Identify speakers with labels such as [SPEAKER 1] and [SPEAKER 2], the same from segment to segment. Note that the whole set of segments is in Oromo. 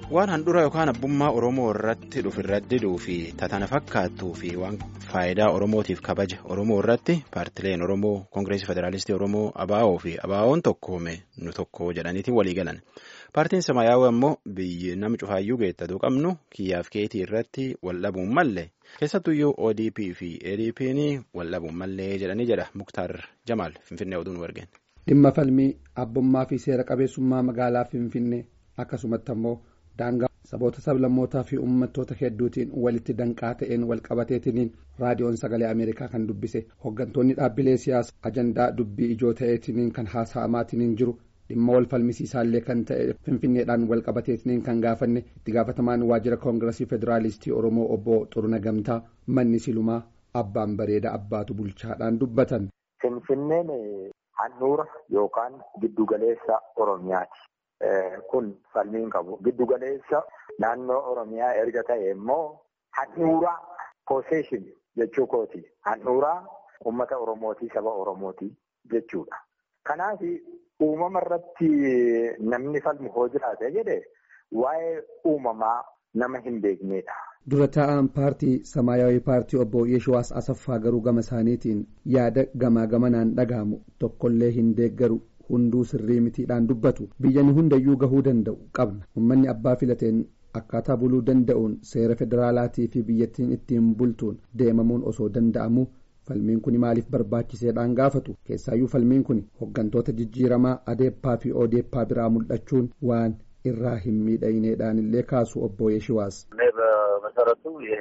[SPEAKER 1] waan handhuura yookaan abbummaa oromoo irratti dhufu irratti diduu fi tatana fakkaattuu fi waan faayidaa oromootiif kabaja oromoo irratti paartileen oromoo koongireesii federaalistii oromoo abaa'oo fi abaa'oon tokkoome nu tokko jedhaniitiin walii galan paartiin samaayyaawaa immoo biyyi nama cufaayyuu geettatu qabnu kiyyaaf keetii irratti wal dhabuun malle keessattuyyuu odp fi adp'n wal dhabuun mallee jedhanii jedha muktaar jamaal finfinnee oduun wargeen.
[SPEAKER 2] dhimma falmii abbummaa fi seera qabeessummaa magaalaa finfinnee akkasumatti ammoo daangaa saboota sablammootaa fi uummattoota hedduutiin walitti danqaa ta'een walqabateetiniin raadiyoon sagalee ameerikaa kan dubbise hooggantoonni dhaabbilee siyaasaa ajandaa dubbii ijoo ta'eetiniin kan haasa'amaatiniin jiru dhimma wal falmisiisaallee kan ta'e finfinneedhaan walqabateetiniin kan gaafanne itti gaafatamaan waajjira koongiresii federaalistii oromoo obbo xuruna gamtaa manni silumaa abbaan bareeda abbaatu bulchaadhaan dubbatan.
[SPEAKER 3] finfinneen handhuura yookaan giddugaleessa oromiyaati. kun falmiin qabu giddugaleessa naannoo oromiyaa erga ta'e immoo handhuuraa possession jechuu kooti handhuuraa ummata oromootii saba oromootii jechuudha. Kanaaf uumama irratti namni falmu hoo jiraate jedhe waa'ee uumamaa nama hin beeknedha.
[SPEAKER 2] dura taa'aan paartii samaayyaawii paartii obbo Yeeshuwaas Asaffaa garuu gama isaaniitiin yaada gamaa gamanaan dhagahamu tokkollee hin deeggaru. hunduu sirrii mitiidhaan dubbatu biyyani hundayyuu gahuu danda'u qabna uummanni abbaa filateen akkaataa buluu danda'uun seera federaalaatii fi biyyattiin ittiin bultuun deemamuun osoo danda'amu falmiin kun maaliif barbaachiseedhaan gaafatu keessaayyuu falmiin kun hooggantoota jijjiiramaa adeeppaa fi odeeppaa biraa mul'achuun waan irraa hin miidhagneedhaan illee kaasu obbo Yeeshiwaas.
[SPEAKER 4] በመሰረቱ ይሄ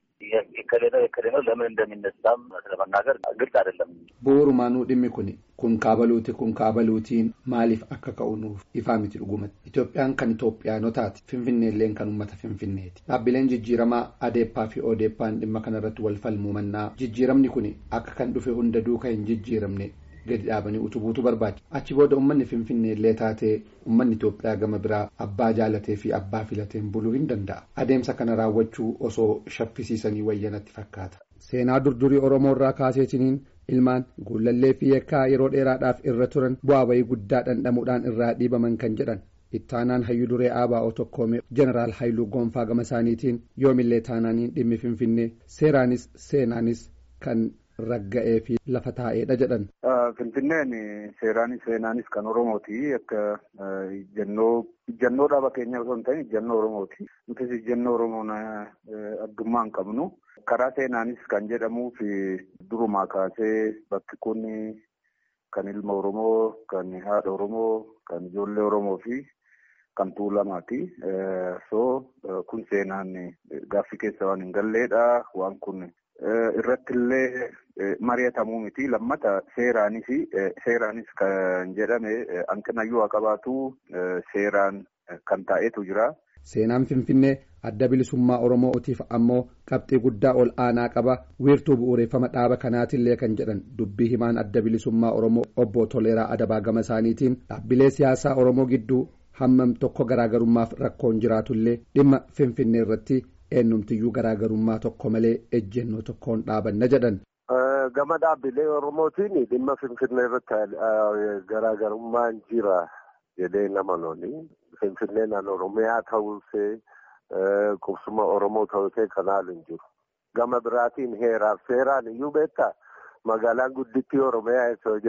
[SPEAKER 4] የከሌ ነው የከሌ ነው ለምን እንደሚነሳም ለመናገር ግልጽ አይደለም።
[SPEAKER 2] bu'uurumaanuu dhimmi kun kun kaabaluuti kun kaabaluutiin maaliif akka ka'u nuuf ifaa miti dhugumatti itoophiyaan kan itoophiyaanotaati finfinneelleen kan uummata finfinneeti dhaabbileen jijjiiramaa adeeppaa fi odeeppaan dhimma kanarratti wal falmuu mannaa jijjiiramni kun akka kan dhufe hunda duuka hin jijjiiramne gadi dhaabanii utubuutu barbaachisa achi booda uummanni finfinneellee taatee uummanni itoophiyaa gama biraa abbaa jaalatee fi abbaa filateen buluu hin danda'a adeemsa kana raawwachuu osoo shaffisiisanii wayyanatti fakkaata. seenaa durdurii oromoo irraa kaaseetiniin ilmaan guulallee fi yakkaa yeroo dheeraadhaaf irra turan bu'aa bayii guddaa dhandhamuudhaan irraa dhiibaman kan jedhan ittaanaan hayyuu duree aabaa'oo tokkoomee jeneraal haayiluu goonfaa gama isaaniitiin yoomillee taanaaniin dhimmi finfinnee seeraanis seenaanis kan ragga'ee fi lafa taa'eedha jedhan.
[SPEAKER 5] Finfinneen seeraanis seenaanis kan Oromooti akka ijjannoo dhaaba keenya osoo hin ta'in ijjannoo Oromooti. Nutis ijjannoo Oromoon addummaa hin qabnu. Karaa seenaanis kan jedhamuuf durumaa kaasee bakki kun kan ilma Oromoo, kan haadha Oromoo, kan ijoollee Oromoo fi kan tuulamaati. So kun seenaan gaaffii keessa waan hin galleedha. Waan kun irratti illee mari'atamuu miti. Lammata seeraanis seeraanis kan jedhame hanqinayyuu haa qabaatu seeraan kan taa'etu jira.
[SPEAKER 2] Seenaan Finfinnee adda bilisummaa Oromootiif ammoo qabxii guddaa ol aanaa qaba wiirtuu bu'uureffama dhaaba kanaatillee kan jedhan dubbii himaan adda bilisummaa Oromoo obbo Toleeraa Adabaa gama isaaniitiin dhaabbilee siyaasaa Oromoo gidduu hammam tokko garaagarummaaf rakkoon jiraatullee dhimma Finfinnee irratti eenyumtiyyuu garaagarummaa tokko malee ejjennoo tokkoon dhaabanna jedhan.
[SPEAKER 6] Gama dhaabbilee Oromootiin dhimma Finfinnee irratti garaagarummaan jira jedhee nama looni. Finfinneen Oromiyaa ta'uusee qubsuma Oromoo ta'uusee kanaan hin jiru. Gama biraatiin heeraaf seeraan iyyuu beektaa magaalaan guddittii Oromiyaa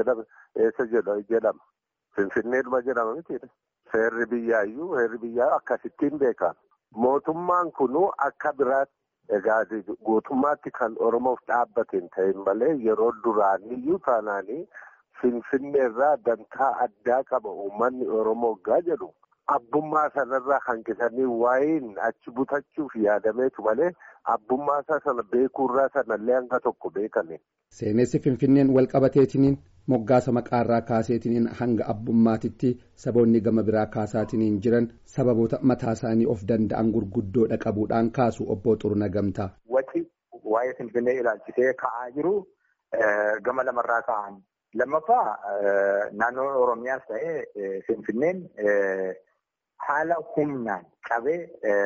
[SPEAKER 6] eessa jedhama. Finfinneedhuma jedhama mitiidha. Seerri biyyaa iyyuu heerri biyyaa akkasittiin beekama. Mootummaan kunuu akka biraatti egaa guutummaatti kan Oromoof dhaabbateen ta'in malee yeroo duraaniyyuu taanaanii Finfinnee irraa dantaa addaa qaba uummanni Oromoo gaa jedhu. Abbummaa sanarraa hanqisanii waa'een achi butachuuf yaadameetu malee abbummaa isaa sana beekuurraa sanallee hanga tokko beekame.
[SPEAKER 2] Seenessi Finfinneen walqabateetiniin moggaasa maqaarraa kaaseetiniin hanga abbummaatitti saboonni gama biraa kaasaatiniin jiran sababoota mataa isaanii of danda'an gurguddoodha qabuudhaan kaasu obbo Xuruna Gamtaa.
[SPEAKER 3] Waci waa'ee Finfinnee ilaalchisee ka'aa jiru gama lamarraa ka'an. Lammaffaa naannoo Oromiyaas ta'ee Finfinneen haala humnaan qabee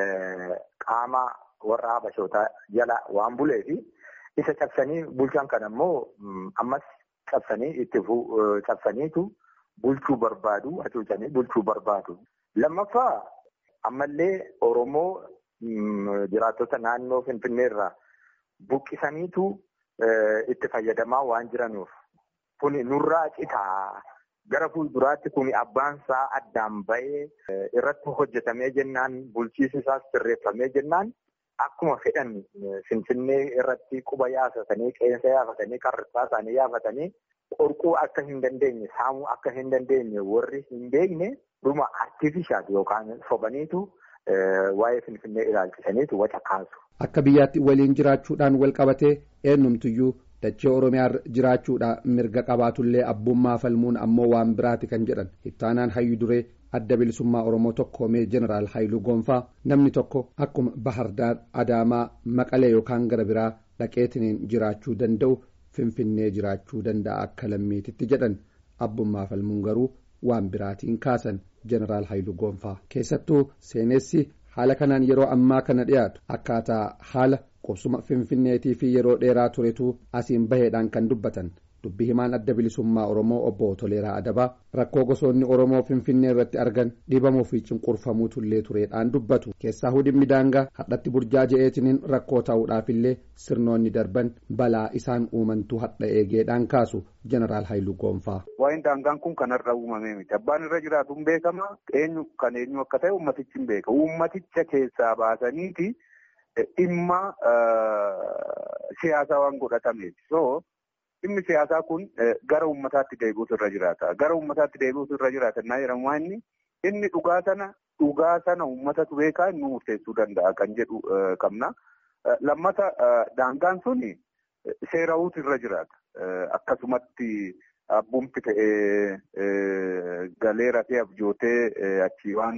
[SPEAKER 3] qaama warra habashootaa jala waan bulee fi isa cabsanii bulchan kan ammoo ammas cabsanii itti cabsaniitu bulchuu barbaadu hacuucanii bulchuu barbaadu. Lammaffaa ammallee Oromoo jiraattota naannoo Finfinneerraa buqqisaniitu itti fayyadamaa waan jiranuuf kuni nurraa citaa gara fuulduraatti kuni abbaansaa addaan ba'ee irratti hojjetamee jennaan bulchiinsi isaas sirreeffamee jennaan akkuma fedhan Finfinnee irratti quba yaafatanii qeensa yaafatanii qarrisaa isaanii yaafatanii qorquu akka hin dandeenye saamuu akka hin dandeenye warri hin beekne dhuma artifishaal yookaan sobaniitu waa'ee Finfinnee ilaalchisaniitu waca kaasu.
[SPEAKER 2] Akka biyyaatti waliin jiraachuudhaan wal qabatee eenyumtuyyuu dachee Oromiyaa jiraachuudhaan mirga qabaatullee abbummaa falmuun ammoo waan biraati kan jedhan ittaanaan hayyu duree adda bilisummaa Oromoo tokkoomee jeneraal Haayiluu Goonfaa namni tokko akkuma Bahardaar Adaamaa Maqalee yookaan gara biraa dhaqeetiniin jiraachuu danda'u Finfinnee jiraachuu danda'a akka lammiititti jedhan abbummaa falmuun garuu waan biraatiin kaasan jeneraal Haayiluu Goonfaa keessattuu seenessi haala kanaan yeroo ammaa kana dhiyaatu akkaataa haala qubsuma finfinneetii fi yeroo dheeraa turetu asiin baheedhaan kan dubbatan dubbii himaan adda bilisummaa oromoo obbo Toleeraa Adabaa rakkoo gosoonni oromoo finfinnee irratti argan dhibamuu fi cunqurfamuutullee tureedhaan dubbatu keessaa dhimmi daangaa hadhatti burjaaja'eetiniin rakkoo ta'uudhaafillee sirnoonni darban balaa isaan uumantu hadha eegeedhaan kaasu jeneraal Haayiluu Goonfaa.
[SPEAKER 5] Waa'een daangaan kun kanarra uumamee miti. Abbaan irra jiraatu hin beekama. Eenyu kan eenyu akka ta'e uummatichi hin beeka. Uummaticha keessaa baasaniiti dhimma siyaasaa waan godhatameeti. So dhimmi siyaasaa kun gara uummataatti deebi'uutu irra jiraata. Gara uummataatti deebi'uutu irra jiraata. Innaa jedhamu inni inni dhugaa sana dhugaa sana uummatatu beekaa inni murteessuu danda'a kan jedhu qabna. Lammata daangaan suni seerawuutu irra jiraata. Akkasumatti abbumti ta'ee galee rafee abjootee achii waan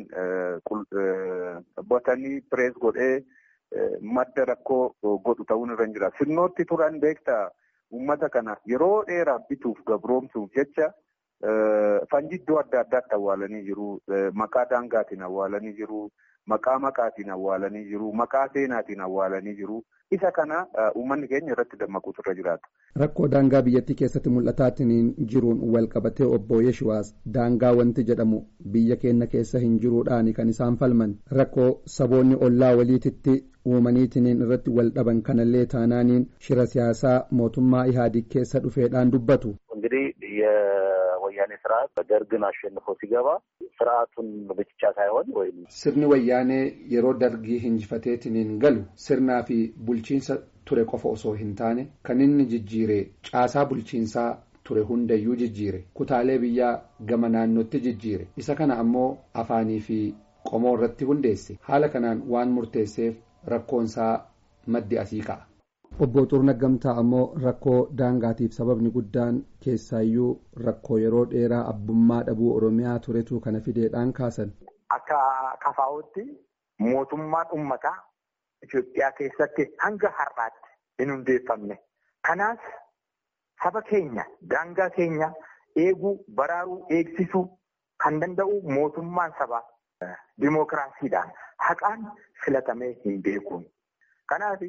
[SPEAKER 5] botanii pirees godhee madda rakkoo godhu ta'uun irra jira. Sirnootti turan beektaa uummata kana yeroo dheeraa bituuf gabroomsuuf jecha fanji iddoo adda addaatti awwaalanii jiru. Maqaa daangaatiin awwaalanii jiru. Maqaa maqaatiin awwaalanii jiru. Maqaa seenaatiin awwaalanii jiru. Isa kana uummanni keenya irratti dammaquutu irra jiraata.
[SPEAKER 2] Rakkoo daangaa biyyattii keessatti mul'ataatiin jiruun wal qabatee obbo Yeshuwaas daangaa wanti jedhamu biyya keenya keessa hin jiruudhaan kan isaan falman rakkoo saboonni ollaa waliititti uumaniitiin irratti wal dhaban kanallee taanaaniin shira siyaasaa mootummaa Ihaadiig keessa dhufeedhaan dubbatu.
[SPEAKER 4] እንግዲህ የወያኔ ስርዓት ደርግን አሸንፎ ሲገባ ስርዓቱን ብቻ ሳይሆን ወይም
[SPEAKER 2] sirni wayyaanee yeroo dargii injifateetiniin galu sirnaa fi bulchiinsa ture qofa osoo hin taane kan inni jijjiire caasaa bulchiinsaa ture hundayyuu jijjiire kutaalee biyyaa gama naannootti jijjiire isa kana ammoo afaanii fi qomoo irratti hundeesse haala kanaan waan murteesseef rakkoonsaa maddi asii ka'a. obbo Xurna Gamtaa ammoo rakkoo daangaatiif sababni guddaan keessaayyuu rakkoo yeroo dheeraa abbummaa dhabuu Oromiyaa turetu kana fideedhaan kaasan.
[SPEAKER 3] Akka kafaa'utti mootummaan uummataa Itoophiyaa keessatti hanga har'aatti hin hundeeffamne. Kanaaf saba keenya daangaa keenya eeguu baraaruu eegsisuu kan danda'u mootummaan sabaa dimookiraasiidhaan haqaan filatamee hin beekuun. Kanaaf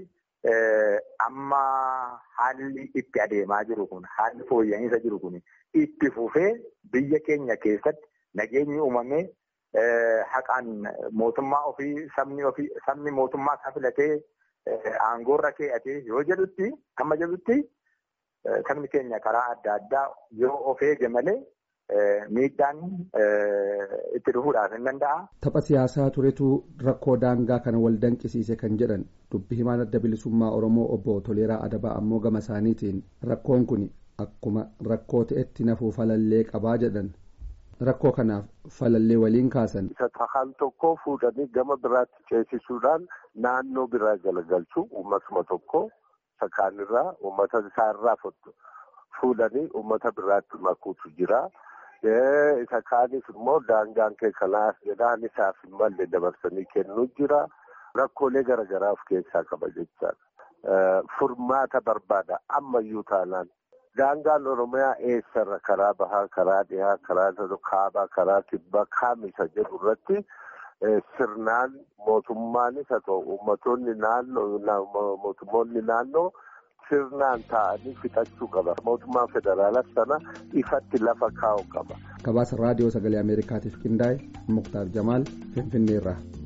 [SPEAKER 3] amma haalli itti adeemaa jiru kun haalli fooyya'insa jiru kun itti fufee biyya keenya keessatti nageenyi uumamee haqaan mootummaa ofii sabni ofii sabni mootummaa isaa filatee aangoorra kee'atee yoo jedhutti amma jedhutti sabni keenya karaa adda addaa yoo of eege malee miidhaan itti dhufuudhaaf hin danda'a.
[SPEAKER 2] Tapha siyaasaa turetu rakkoo daangaa kana wal danqisiise kan jedhan dubbi himaan adda bilisummaa Oromoo obbo Toleeraa Adabaa ammoo gama isaaniitiin rakkoon kun akkuma rakkoo ta'etti nafuu falallee qabaa jedhan rakkoo kanaaf falallee waliin kaasan.
[SPEAKER 6] Isa tahaan tokko fuudhanii gama biraatti ceesisuudhaan naannoo biraa galagalchuu uummatuma tokko sakaanirraa uummata isaarraa fuudhanii uummata biraatti makuutu jira. isa kaanis immoo daangaan kee kanaaf jedhaan isaaf hin malle dabarsanii kennuu jira. Rakkoolee garaagaraa of keessaa qaba jechaadha. Furmaata barbaada ammayyuu taanaan. Daangaan Oromiyaa eessarra karaa bahaa, karaa dhihaa, karaa kaabaa, karaa kibbaa kaamisa jedhu irratti sirnaan mootummaanis haa ta'u uummattoonni naannoo mootummoonni naannoo sirnaan taa'anii fixachuu qaba. Mootummaan federaalaa sana ifatti lafa kaa'u qaba.
[SPEAKER 2] Gabaasa raadiyoo sagalee Ameerikaatiif qindaa'e Muktaar Jamaal Finfinneerraa.